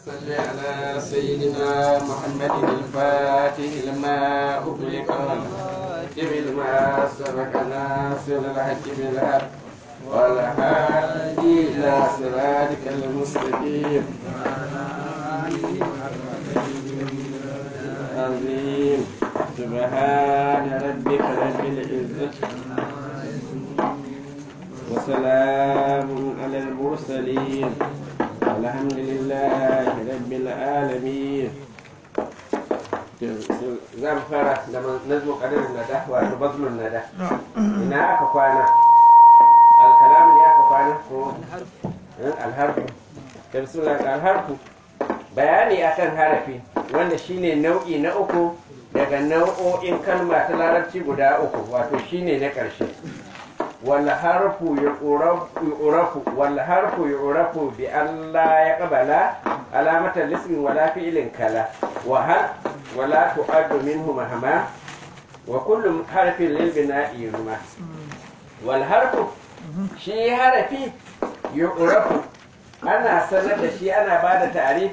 صل على سيدنا محمد الفاتح لما أغلق والخاتم لما سبق ناصر الحق بالحق والهادي إلى صراطك المستقيم عظيم سبحان ربك رب العزة وسلام على المرسلين الحمد لله رب العالمين za mu fara da nazmu qadarin nada wato bazlun nada ina aka kwana alkalam ne aka kwana ko alharfu da bismillah alharfu bayani akan harafi wanda shine nau'i na uku daga nau'o'in kalma ta larabci guda uku wato shine na ƙarshe والحرف يعرف يعرف والحرف يعرف بأن لا يقبل علامة الاسم ولا فعل كلا وهل ولا تؤد منه مهما وكل حرف للبناء يرمى والحرف شي حرفي يعرف أنا سند شي أنا بعد تعريف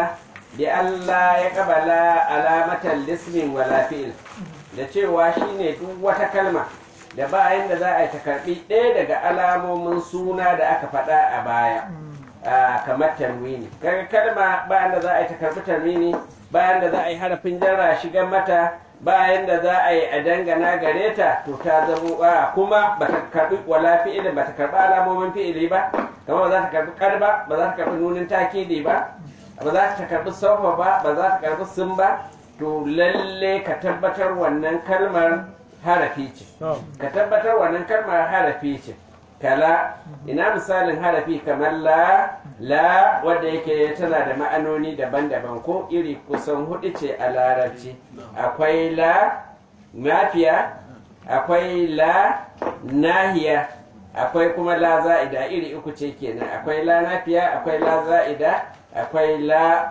بأن لا يقبل علامة الاسم ولا فعل da cewa shine duk wata kalma da bayan da za a yi ta karbi ɗaya daga alamomin suna da aka faɗa a baya kamar tanwini kaga kalma bayan da za a yi ta karbi tanwini bayan da za a yi harafin jarra shigan mata bayan da za a yi a dangana gare ta to ta zamo a kuma ba ta karbi wala fi'ilin ba ta karbi alamomin fi'ili ba kamar ba za ta karbi karba ba za ta karbi nunin takidi ba ba za ta karbi saufa ba ba za ta karbi sun ba to lalle ka tabbatar wannan kalmar harafi ce ka tabbatar wannan kalmar harafi ce kala ina misalin harafi kamar la la wadda yake tana da ma'anoni daban-daban ko iri kusan hudu ce a larabci akwai la mafiya akwai la nahiya akwai kuma la za'ida iri uku ce kenan akwai la nafiya akwai la za'ida akwai la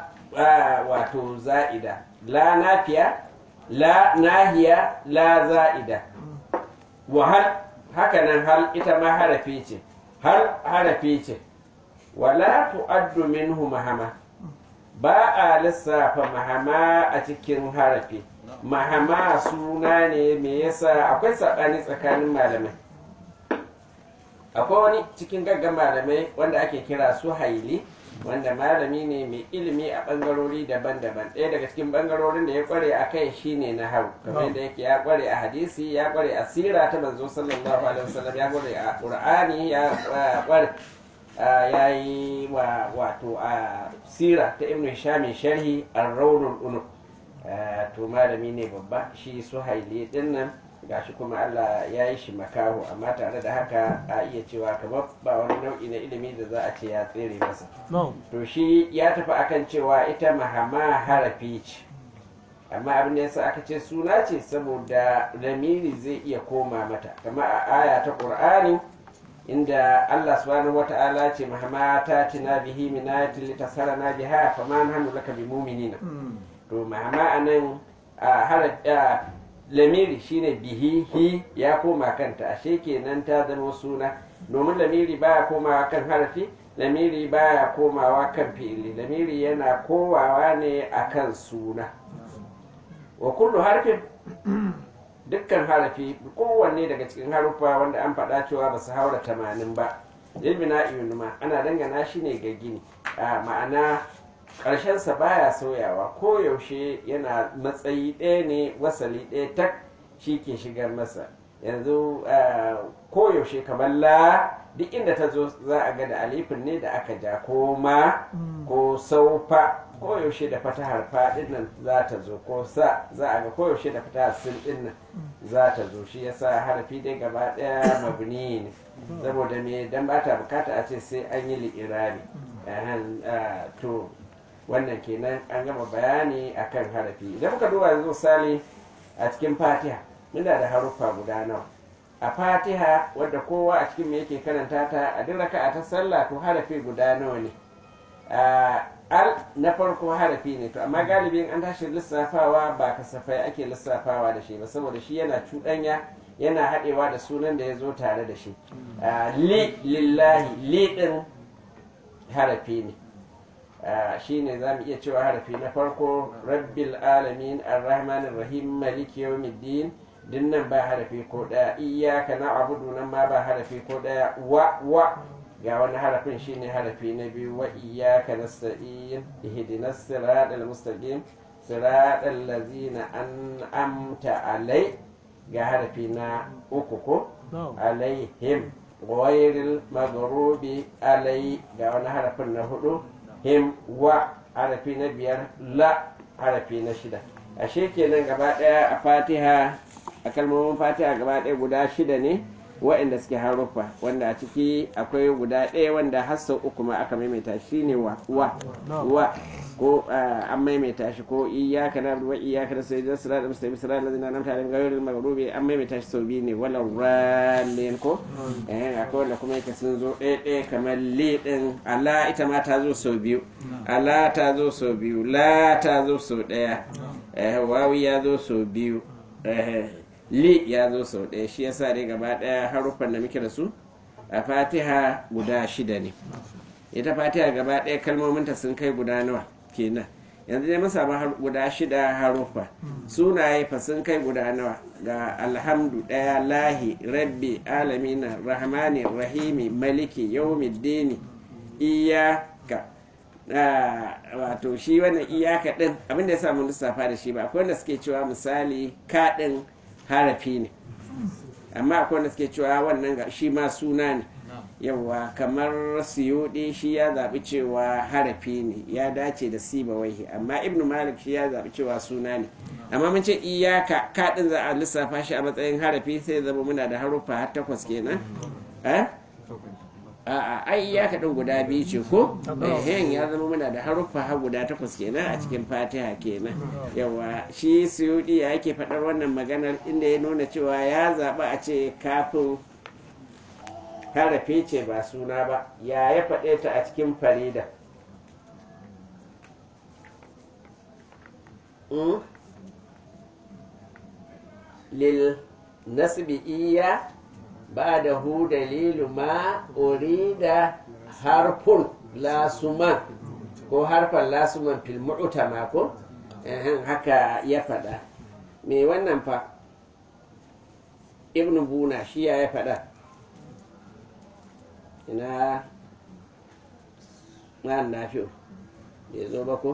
wato za'ida la nafiya la nahiya la za'ida wa hal haka nan hal ita ma harafi ce hal harafi ce wala tu'addu minhu mahama ba a lissafa mahama a cikin harafi mahama suna ne me yasa akwai saɓani tsakanin malamai akwai wani cikin gaggan malamai wanda ake kira su haili wanda malami ne mai ilimi a bangarori daban-daban ɗaya daga cikin bangarorin da ya kware a kai shine na hau kamar da yake ya kware a hadisi ya kware a sira ta manzo sallallahu alaihi wasallam ya kware a qur'ani ya kware ya yi wa wato a sira ta ibnu hisham sharhi ar-rawdul unuf to malami ne babba shi suhaili din nan gashi kuma Allah ya yi shi makaho amma tare da haka a iya cewa kamar ba wani nau'i na ilimi da za a ce ya tsere masa to shi ya tafi akan cewa ita mahama harafi ce amma abin da yasa aka ce suna ce saboda lamiri zai iya koma mata kamar a aya ta qur'ani inda Allah subhanahu wata'ala ce mahama ta tina bihi min ayatin litasarana biha fama nahnu laka bimuminina to mahama anan a lamiri shine bihi hi ya koma kanta ashe kenan ta zama suna domin lamiri baya komawa kan harafi lamiri baya komawa kan fi'ili lamiri yana kowawa ne akan suna wa kullu harfin dukkan harafi kowanne daga cikin haruffa wanda an faɗa cewa ba su haura tamanin ba ilmina iyunuma ana dangana shi ne ga gini ma'ana ƙarshensa baya sauyawa ko yaushe yana matsayi ɗaya ne wasali ɗaya tak shi ke shigar masa yanzu ko yaushe kamar la duk inda ta zo za a ga da alifin ne da aka ja ko ma ko saufa ko yaushe da fatahar faɗin nan za ta zo ko sa za a ga ko yaushe da fatahar sin ɗin nan za ta zo shi yasa harafi dai gaba ɗaya mabni ne saboda me dan ba ta bukata a ce sai an yi li'irabi to wannan kenan an gama bayani akan harafi idan muka duba yanzu misali a cikin fatiha muna da haruffa guda nawa a fatiha wadda kowa a cikin me yake karanta ta a duk raka'a ta sallah to harafi guda nawa ne al na farko harafi ne to amma galibin an tashi lissafawa ba kasafai ake lissafawa da shi ba saboda shi yana cuɗanya yana haɗewa da sunan da ya zo tare da shi li lillahi li ɗin harafi ne shine za mu iya cewa harafi na farko rabbil alamin arrahmanir rahim maliki yawmiddin dinnan ba harafi ko daya iyyaka na'budu nan ma ba harafi ko daya wa wa ga wani harafin shine harafi na biyu wa iyyaka nasta'in ihdinas siratal mustaqim siratal ladzina an'amta alai ga harafi na uku ko alaihim ghayril maghrubi alai ga wani harafin na hudu him wa harafi na biyar la harafi na shida ashe kenan gaba daya a fatiha a kalmomin fatiha gaba daya guda shida ne waɗanda suke haruffa wanda a ciki akwai guda ɗaya wanda har sau uku ma aka maimaita shi ne wa wa wa ko an maimaita shi ko iyaka na wa iyaka da sai da sira da mustabi sira da zina namta da gairin magrubi an maimaita shi sau biyu ne wala rallin ko eh akwai wanda kuma yake sun zo ɗaya ɗaya kamar li din ala ita ma ta zo sau biyu ala ta zo sau biyu la ta zo sau ɗaya eh wawi ya zo sau biyu eh li ya zo sau ɗaya shi yasa dai gaba ɗaya haruffan da muke da su a fatiha guda shida ne ita fatiha gaba ɗaya kalmominta sun kai guda nawa kenan yanzu dai mun samu guda shida haruffa sunaye fa sun kai guda nawa ga alhamdu ɗaya lahi rabbi alamina rahmani rahimi maliki yawmiddini iyaka wato shi wannan iyaka ɗin abinda ya samu lissafa da shi ba akwai wanda suke cewa misali ka ɗin harafi ne amma akwai wanda suke cewa wannan shi ma suna ne yawa kamar siyudi shi ya zaɓi cewa harafi ne ya dace da siba waihi amma ibnu malik shi ya zaɓi cewa suna ne amma mun ce iyaka kaɗin za a lissafa shi a matsayin harafi sai zama muna da haruffa har takwas kenan a'a ai iyaka ɗin guda biyu ce ko ehen ya zama muna da haruffa har guda takwas kenan a cikin fatiha kenan yawa shi suyudi ya yake faɗar wannan maganar inda ya nuna cewa ya zaɓi a ce kafin harafi ce ba suna ba ya ya faɗe ta a cikin farida lil nasbi iya ba da hu dalilu ma urida harfun lasuman ko harfan lasuman fil mu'tama ko haka ya faɗa me wannan fa ibnu buna shi ya ya faɗa ina ma'an nafi'u bai zo ba ko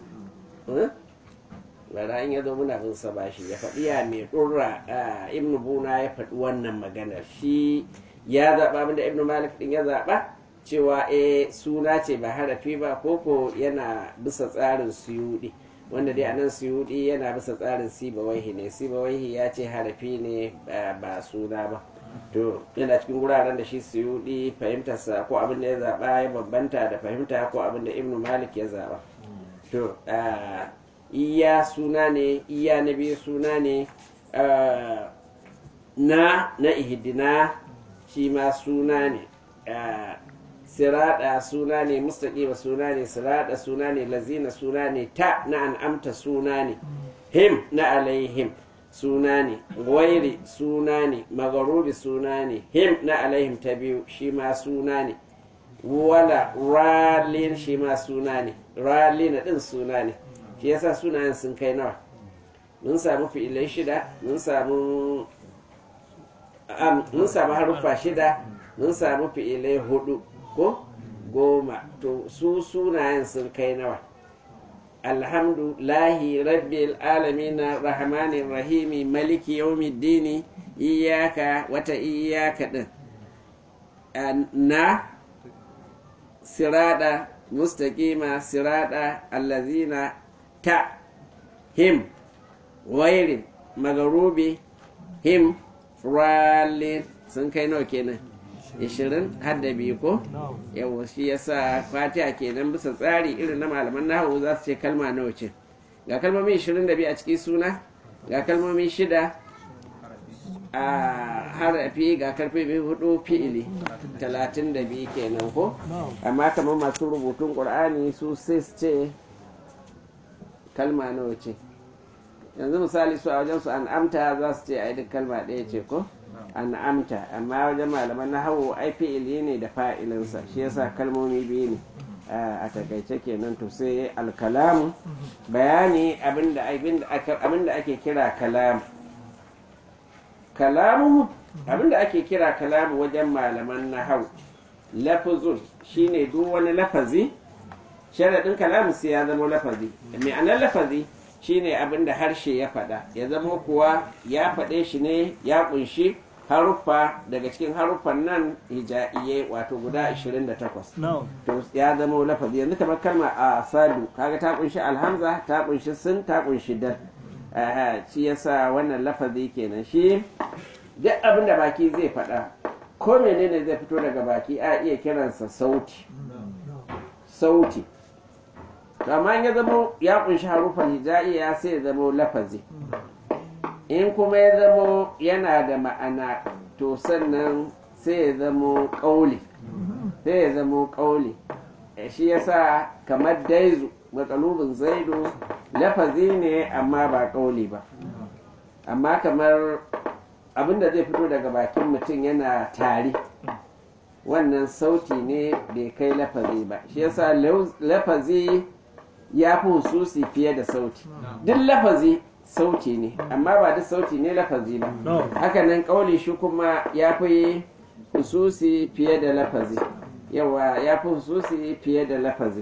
bara in ya zo muna bin sa bashi ya faɗi ya mai ɗurra ibn buna ya faɗi wannan maganar shi ya zaɓa abinda ibn malik ɗin ya zaɓa cewa e suna ce ba harafi ba koko yana bisa tsarin suyuɗi wanda dai anan suyuɗi yana bisa tsarin sibawaihi ne sibawaihi ya ce harafi ne ba suna ba to yana cikin wuraren da shi suyuɗi fahimtarsa ko abin da ya zaɓa ya bambanta da fahimta ko abin da ibn malik ya zaɓa to iya suna ne iya na biyu suna ne na na ihdina shi ma suna ne sirada suna ne mustaƙima suna ne sirada suna ne lazina suna ne ta na an'amta suna ne him na alaihim suna ne wairi suna ne magarubi suna ne him na alaihim ta biyu shi ma suna ne wala ralin shi ma suna ne ralina din suna ne shi yasa sunayen sun kai nawa mun samu fi'ilai shida mun samu mun samu haruffa shida mun samu fi'ilai hudu ko goma to su sunayen sun kai nawa alhamdu lahi rabbil alamina rahmanin rahimi maliki yawmiddini iyaka wata iyaka din na sirada mustaqima sirada allazina ta him wairin magarubi him ralin sun kai nawa kenan ishirin har da biyu ko yawa shi yasa fatiha kenan bisa tsari irin na malaman nahawu za su ce kalma nawa ce ga kalmomi ishirin da biyu a ciki suna ga kalmomi shida a harafi ga karfe biyu hudu fi'ili talatin da biyu kenan ko amma kamar masu rubutun ƙur'ani su sai su ce kalma nawa ce yanzu misali su a wajen su an'amta za su ce a duk kalma ɗaya ce ko an'amta amma wajen malaman na hawo ai fi'ili ne da fa'ilinsa shi yasa kalmomi biyu ne a takaice kenan to sai alkalamu bayani abinda abinda ake kira kalamu kalamu abinda ake kira kalamu wajen malaman nahau lafazun shine duk wani lafazi sharaɗin kalamu sai ya zama lafazi ma'anar lafazi shine abinda harshe ya faɗa ya zama kuwa ya faɗe shi ne ya ƙunshi haruffa daga cikin haruffan nan hijaiye wato guda 28 to ya zama lafazi yanzu kamar kalma a sadu kaga ta kunshi alhamza ta kunshi sun ta kunshi dal shi yasa wannan lafazi kenan shi duk abin da baki zai faɗa ko menene zai fito daga baki a iya kiransa sauti sauti amma ya zama ya kunshi haruffan hijaiye ya sai ya zama lafazi in kuma ya zamo yana da ma'ana to sannan sai ya zamo ƙauli sai ya zamo ƙauli shi yasa kamar daizu matsalubin zaidu lafazi ne amma ba ƙauli ba amma kamar abinda zai fito daga bakin mutum yana tari wannan sauti ne bai kai lafazi ba shi yasa lafazi ya fi hususi fiye da sauti duk lafazi sauti ne amma ba duk sauti ne lafazi ba hakanan kauli shi kuma ya fi hususi fiye da lafazi yawa ya fi hususi fiye da lafazi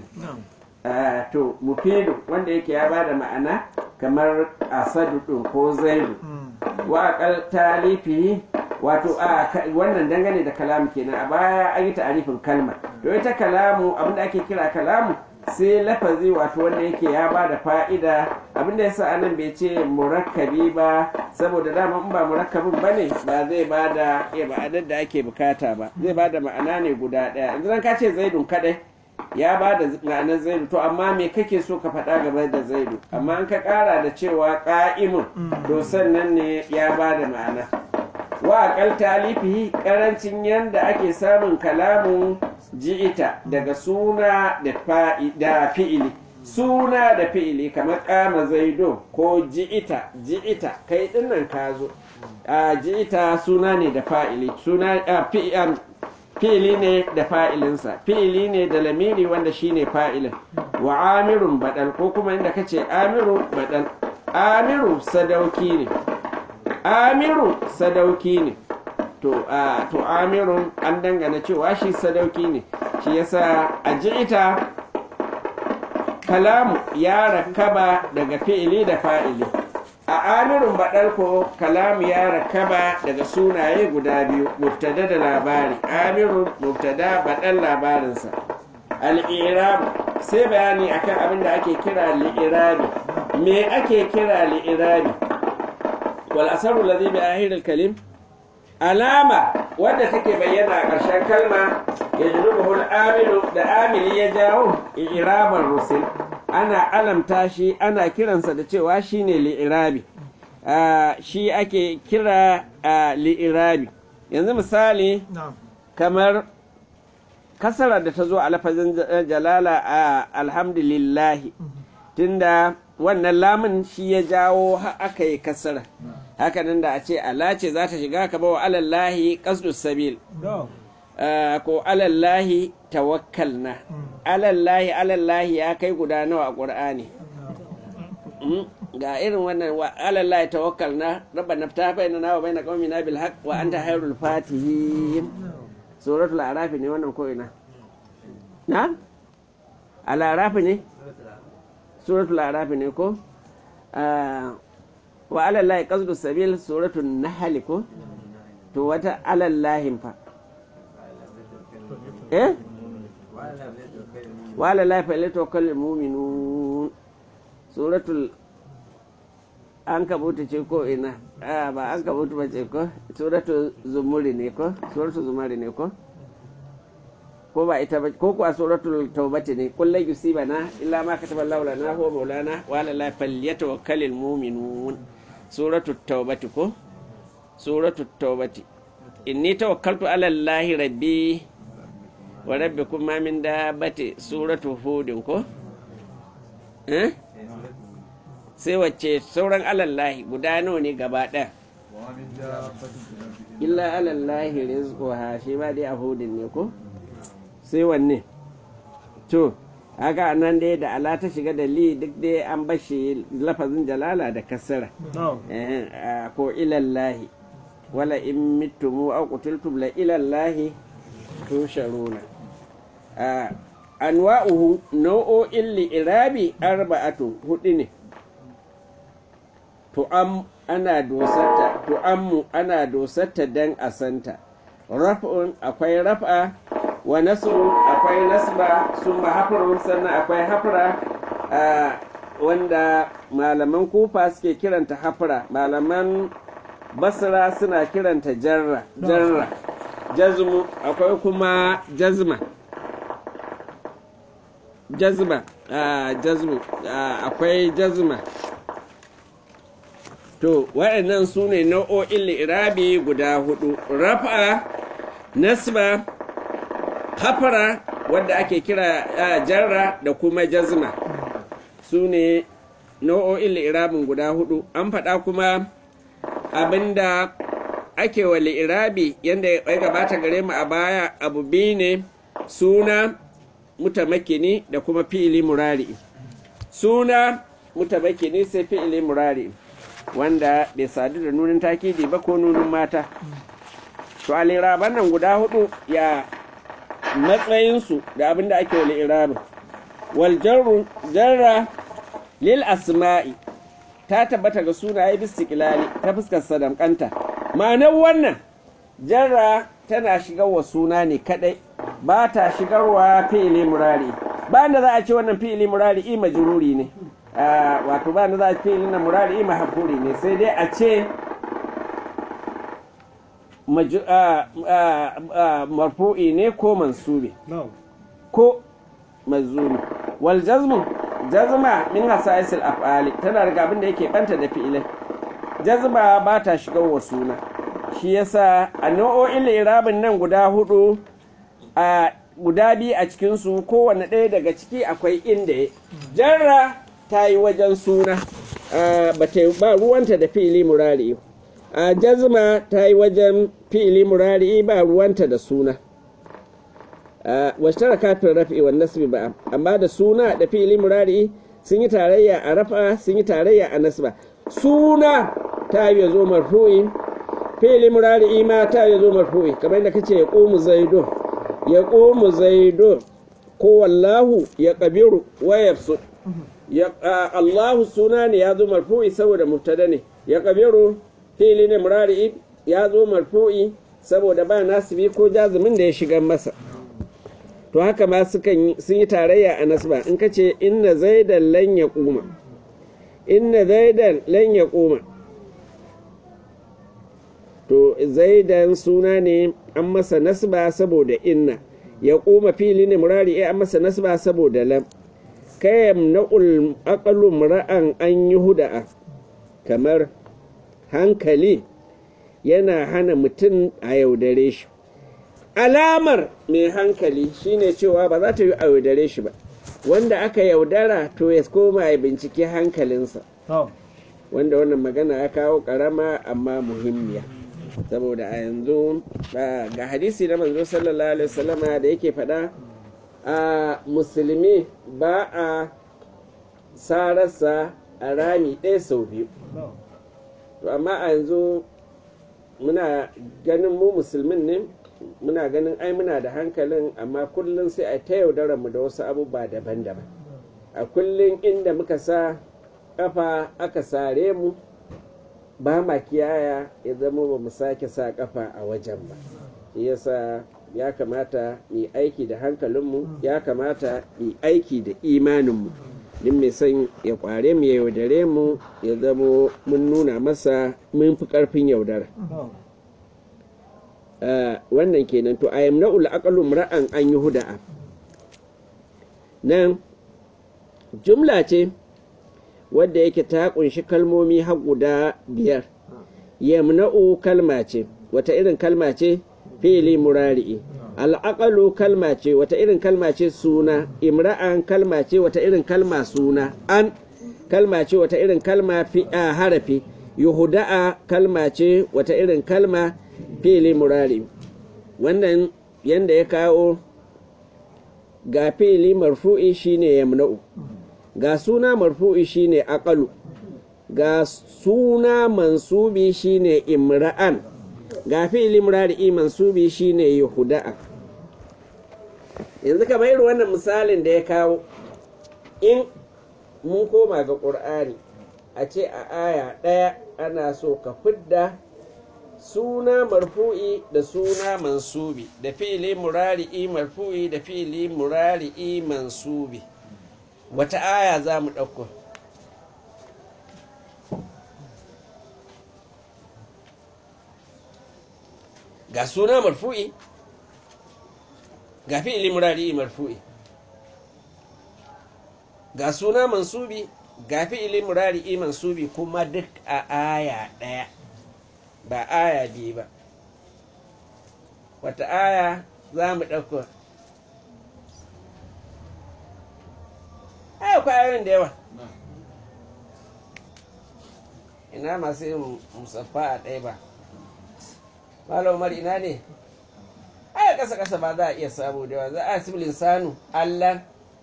to mufidu wanda yake ya ba da ma'ana kamar asadu ɗin ko zaidu wa akal talifi wato a wannan dangane da kalamu kenan a baya an yi ta'arifin kalma to ita kalamu abinda ake kira kalamu sai lafazi wato wanda yake ya ba da fa'ida abinda ya sa anan bai ce murakkabi ba saboda dama in ba murakkabin ba ne ba zai ba da iya ma'anar da ake bukata ba zai ba da ma'ana ne guda ɗaya yanzu ka ce zaidun kadai ya ba da ma'anar zaidu to amma me kake so ka faɗa game da zaidu amma an ka ƙara da cewa ƙa'imun to sannan ne ya ba da ma'ana wa aƙal talifi ƙarancin yadda ake samun kalamun ji'ita daga suna da fi'ili suna da fi'ili kamar kama zaido ko ji'ita ji'ita kai dinnan ka zo a ji'ita suna ne da fa'ili suna fi'ili ne da fa'ilinsa fi'ili ne da lamiri wanda shine fa'ilin wa amirun badal ko kuma inda kace amiru badal amiru sadauki ne amiru sadauki ne to a to amirun an dangana cewa shi sadauki ne shi yasa a ita kalamu ya rakaba daga fi'ili da fa'ili a amirun baɗalko kalamu ya rakaba daga sunaye guda biyu mubtada da labari amirun mubtada baɗal labarinsa al'irabu sai bayani akan abin da ake kira li'irabi me ake kira li'irabi wal asaru ladhi bi ahiril kalim alama wadda take bayyana a ƙarshen kalma ya jirubuhul amilu da amili ya jawo irabar rusul ana alamta shi ana kiransa da cewa shi ne li'irabi shi ake kira li'irabi yanzu misali kamar kasara da ta zo a lafazin jalala a alhamdulillahi tunda wannan lamun shi ya jawo aka yi kasara haka nan da a ce ala ce za ta shiga ka bawa alallahi qasdus sabil ko alallahi tawakkalna alallahi alallahi ya kai guda nawa a qur'ani ga irin wannan wa alallahi tawakkalna rabbana ta bainana wa baina qaumina bil haqq wa anta khairul fatihin suratul araf ne wannan ko ina na al araf ne suratul araf ne ko wa alallahi qasdu sabil suratul nahl ko to wata alallahi fa eh wa alallahi fa yatawakkalul mu'minun suratul an kabuta ce ko ina a ba an kabuta ba ce ko suratul zumuri ne ko suratul zumari ne ko ko ba ita ba ko kuwa suratul taubati ne kullu yusibana illa ma kataba Allahu lana huwa maulana wa ala la falyatawakkalul mu'minun suratul taubati ko suratul taubati inni tawakkaltu ala Allahi rabbi wa rabbikum ma min dabbati suratul hud ko eh sai wacce sauran alallahi guda nawa ne gaba ɗaya illa alallahi rizquha shi ma dai a hudin ne ko sai wanne to haka nan dai da ala ta shiga da li duk dai an bashi lafazin jalala da kasara na'am Eh, ah, ko ilallahi wala in mittumu aw qutiltum la ilallahi tusharuna Ah, anwa'uhu nau'o'in li'irabi arba'atu hudu ne tu'am ana dosarta tu'ammu ana dosarta dan asanta raf'un akwai raf'a wa nasrun akwai nasba summa hafrun sannan akwai hafra ah, wanda malaman kufa suke kiranta hafra malaman basra suna kiranta jarra jarra jazmu akwai kuma jazma jazma ah, jazmu ah, akwai jazma to waɗannan su ne nau'o'in li'irabi guda hudu rafa nasba hafara wadda ake kira ah, jarra da kuma jazma su ne nau'o'in li'irabin guda hudu an faɗa kuma abinda ake wa li'irabi yadda ya gabata gare mu a baya abu biyu ne suna mutamakini da kuma fi'ili murari suna mutamakini sai fi'ili murari wanda bai sadu da nunin takidi ba ko nunin mata to a liraban nan guda hudu ya matsayinsu da abin da ake wa li'irabin wal jarru jarra lil asma'i ta tabbata ga sunaye bistiqlali ta fuskar sadamkanta ma'anar wannan jarra tana shigar wa suna ne kadai ba ta shigarwa fi'ili murari ba da za a ce wannan fi'ili murari i majruri ne Ah, wato ba da za a ce fi'ili na murari i mahfuri ne sai dai a ce maju- ah, ah, ah, marfu'i ne ko mansubi na'am ko mazuni wal jazmu jazma min hasaisil af'ali tana daga abin da yake banta da fi'ilai jazma ba ta shigar wa suna shi yasa a nau'o'in irabin nan guda hudu a guda biyu a cikinsu kowane ɗaya daga ciki akwai inda ya jarra ta yi wajen suna a, ba ta yi- ba ruwanta da fi'ili murari a jazma ta yi wajen fi'ili murari ba ruwanta da suna washtara kafin rafi wa nasbi ba amma da suna da fi'ili murari sun yi tarayya a rafa sun yi tarayya a nasba suna ta yi zo marfu'i fi'ili murari ma ta yi zo marfu'i kamar yadda kace ya qumu zaidun ya qumu zaidun ko wallahu ya qabiru wa yafsu ya a, Allahu suna ne ya zo marfu'i saboda mubtada ne ya qabiru fi'ili ne murari ya zo marfu'i saboda ba nasibi ko jazumin da ya shiga masa to haka ma sukan yi- sun yi tarayya a nasba in ka ce inna zaidan lan ya kuma inna zaidan lan ya kuma to zaidan suna ne an masa nasba saboda inna ya kuma fili ne murari eh, an masa nasba saboda lam kayam na'ul aqalu mura'an an yi huda'a kamar hankali yana hana mutum a yaudare shi alamar mai hankali shine cewa ba za ta yi a yaudare shi ba wanda aka yaudara to ya koma ya binciki hankalinsa na'am wanda wannan magana ya kawo karama amma muhimmiya saboda a yanzu ah, ga hadisi na manzo sallallahu alaihi wasallama da yake faɗa a musulmi ba a sararsa a rami ɗaya sau biyu na'am to amma a yanzu muna ganin mu musulmin ne muna ganin ai muna da hankalin amma kullum sai a ta yaudarar mu da wasu abubuwa daban-daban a kullum inda muka sa kafa aka sare mu ba ma kiyaya ya zama ba mu sake sa kafa a wajen ba shi yasa ya kamata mu yi aiki da hankalinmu ya kamata mu yi aiki da imaninmu din mai son ya kware mu ya yaudare mu ya zamo mun nuna masa mun fi karfin yaudara na'am Ah, wannan kenan to ayam na'ul aqalu ra'an an yi huda'a nan jumla ce wadda yake ta kunshi kalmomi har guda biyar yamna'u kalma ce wata irin kalma ce fi'ili murari'i al'aqalu kalma ce wata irin kalma ce suna imra'an kalma ce wata irin kalma suna an kalma ce wata irin kalma fi a harafi yuhuda'a kalma ce wata irin kalma fi'ili murari wannan yanda ya kawo ga fi'ili marfu'i shine yamna'u ga suna marfu'i shine aqalu ga suna mansubi shine imra'an ga fi'ili murari mansubi shine yuhuda'a yanzu kamar irin wannan misalin da ya kawo in mun koma ga ƙur'ani a ce a aya ɗaya ana so ka fidda suna marfu'i da suna mansubi da fi'ili murari'i marfu'i da fi'ili murari'i mansubi wata aya za mu ɗauko ga suna marfu'i ga fi'ili murari'i marfu'i ga suna mansubi ga fi'ili murari'i mansubi kuma duk a aya ɗaya ba aya biyu ba wata aya za mu ɗauko aya kwayoyin da yawa ina masu yin musaffa a ɗaya ba malomar ina ne aya ƙasa ƙasa ba za a iya samu da yawa za a sibilin sanu allan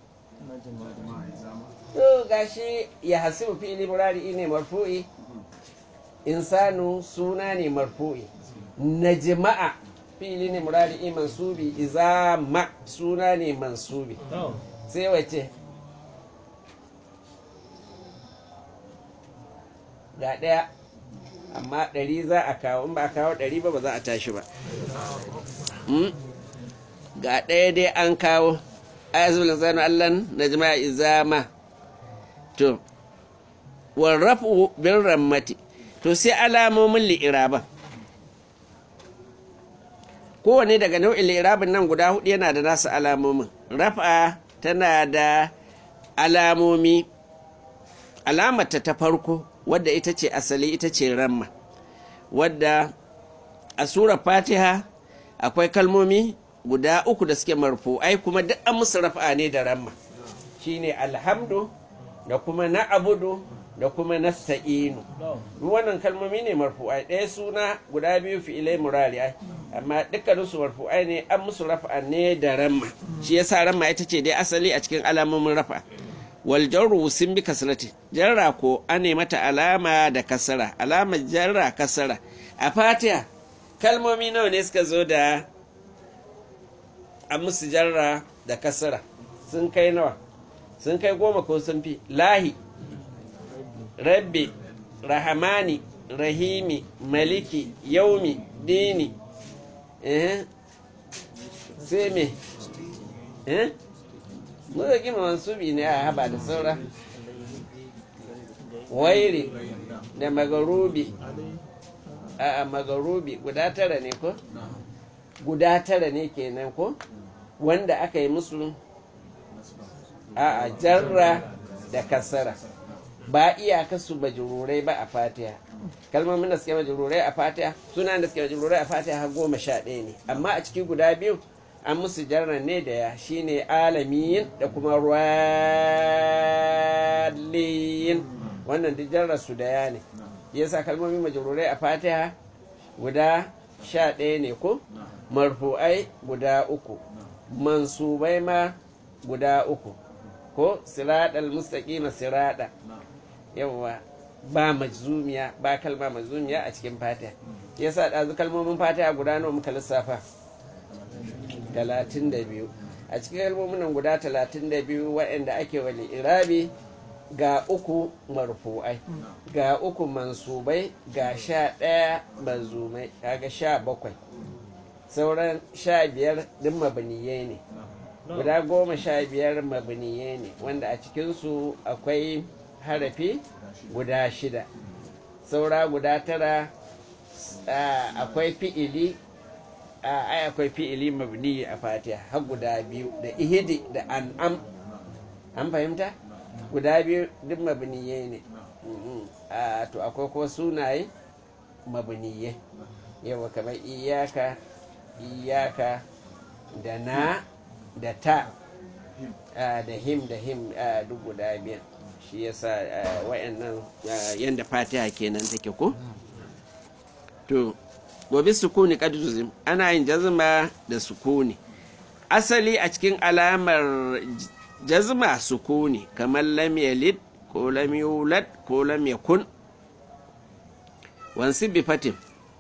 to gashi ya hasibu fi'ili murari ne marfu'i insanu suna ne marfu'i najma'a fi'ili ne murari mansubi izama suna ne mansubi sai wace ga ɗaya amma ɗari za a kawo in ba a kawo ɗari ba ba za a tashi ba ga ɗaya dai an kawo ayatul insanu allan najma'a izama to warrafu bin rammati to sai alamomin li'iraban kowane daga nau'in li'irabin nan guda hudu yana da nasu alamomin rafa tana da alamomi alamata ta farko wadda ita ce asali ita ce ramma wadda a surar fatiha akwai kalmomi guda uku da suke marfu'ai kuma duk an musu rafa ne da ramma shine alhamdu da kuma na abudu da kuma nasta'inu wannan kalmomi ne marfu'ai ɗaya suna guda biyu fi'ilai murari'ai amma dukkanin su marfu'ai ne an musu rafa ne da ramma shi yasa ramma ita ce dai asali a cikin alamomin rafa wal jarru sun bi kasrati jarra ko an mata alama da kasara alama jarra kasara a fatiha kalmomi nawa ne suka zo da an musu jarra da kasara sun kai nawa sun kai goma ko sun fi lahi rabbi rahamani rahimi maliki yaumi dini eh sai me eh muka gima mansubi ne a haba da saura wairi da magarubi a magarubi guda tara ne ko guda tara ne kenan ko wanda aka yi musu a jarra da kasara ba iyaka su bajururai ba a fatiha kalmomin da suke bajururai a fatiha suna da suke bajururai a fatiha har goma sha ɗaya ne amma a ciki guda biyu an musu jarra ne da ya shine alamiyin da kuma raliyin wannan duk jarra su da ya ne yasa kalmomin majururai a fatiha guda sha ɗaya ne ko marfu'ai guda uku mansubai ma guda uku ko siraɗal mustaƙima siraɗa yawa ba majzumiya ba kalma majzumiya a cikin fatiha yasa ɗazu kalmomin fatiha guda nawa muka lissafa talatin da biyu a cikin kalmomin nan guda talatin da biyu waɗanda ake wali irabi ga uku marfu'ai ga uku mansubai ga sha ɗaya manzumai kaga sha bakwai sauran sha biyar ɗin mabniyai ne guda goma sha biyar mabniyai ne wanda a cikinsu akwai harafi guda shida saura guda tara akwai fi'ili ai akwai fi'ili mabni a fatiha har guda biyu da ihidi da an'am an fahimta guda biyu duk mabniyai ne to akwai ko sunaye mabniyai yawa kamar iyaka iyaka da na da ta da him da him duk guda biyan shi yasa wayannan yanda fatiha kenan take ko to gobe sukuni kaduzim ana yin jazma da sukuni asali a cikin alamar jazma sukuni kamar lam yalid ko lam yulad ko lam yakun wansu bi fatin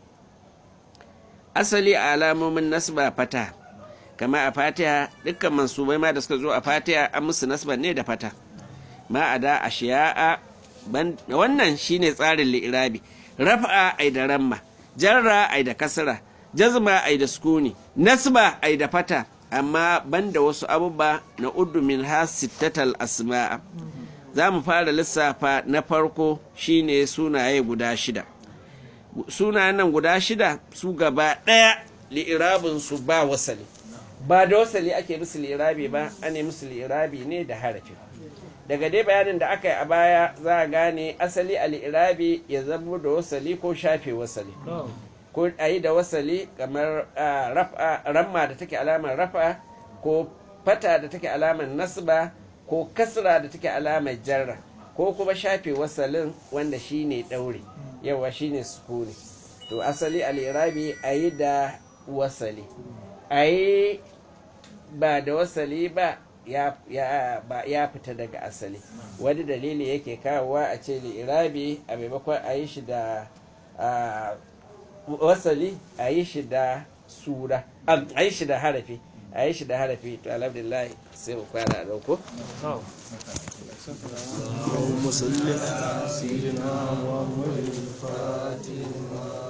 asali a alamomin nasba fata kama a fatiha dukkan mansubai ma da suka zo a fatiha an musu nasban ne da fata ma a da a shiya'a wannan shine tsarin li'irabi rafa'a ai da ramma jarra ai da kasra jazma ai da sukuni nasba ai da fata amma banda wasu abubuwa na uddu min ha sittatal asma'a za mu fara lissafa na farko shine sunaye guda shida sunayen nan guda shida su gaba ɗaya li'irabin su ba wasali ba da wasali ake musu li'irabi ba ane musu li'irabi ne da harafi daga dai bayanin da aka yi a baya za a gane asali a li'irabi ya zamo da wasali ko shafe wasali ko a yi da wasali kamar ramma da take alamar rafa ko fata da take alamar nasba ko kasra da take alamar jarra ko kuma shafe wasalin wanda shine ɗaure yawa shine sukuni to asali al'irabi a yi da wasali a yi ba da wasali ba ya fita daga asali wani dalili yake kawowa a ce li'irabi a maimakon a yi shi da wasali a yi shi da sura a yi shi da harafi a yi shi da harafi to alhamdulillah sai mu kwana a dauko اللهم صل على سيدنا محمد الفاتح